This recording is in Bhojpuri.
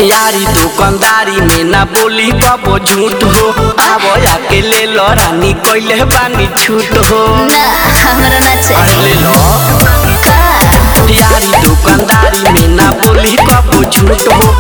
यारी दुकानदारी में ना बोली कबो झूठ हो आवो आके ले लो रानी कोइले बानी छूट हो ना हमरा ना अरे चाहिए ले लो का यारी दुकानदारी में ना बोली कबो झूठ हो